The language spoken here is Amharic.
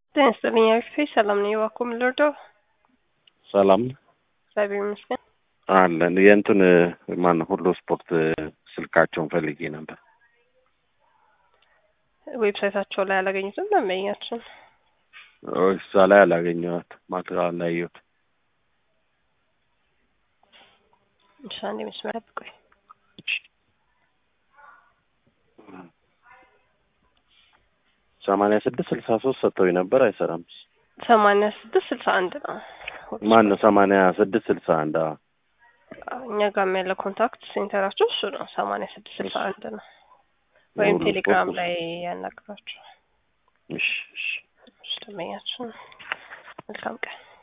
ጤና ይስጥልኝ አክስቴ ሰላም ነኝ። እባክዎ ምን ልርዳው? ሰላም እግዚአብሔር ይመስገን። አለን የእንትን ማን ሁሉ ስፖርት ስልካቸውን ፈልጌ ነበር። ዌብሳይታቸው ላይ አላገኙትም ደንበኛችን። እዛ ላይ አላገኘኋት ማቴሪያል ላይ አየሁት። እሺ አንዴ መስመር ጠብቁኝ። ሰማንያ ስድስት ስልሳ ሶስት ሰጥተውኝ ነበር አይሰራም። ሰማንያ ስድስት ስልሳ አንድ ነው። ማን ነው ሰማንያ ስድስት ስልሳ አንድ አዎ። እኛ ጋርም ያለ ኮንታክት ሴንተራቸው እሱ ነው። ሰማንያ ስድስት ስልሳ አንድ ነው። ወይም የሁሉ ቴሌግራም ስፖርት ላይ ያናግራቸው። እሺ እሺ እሺ ደንበኛችን መልካም ቀን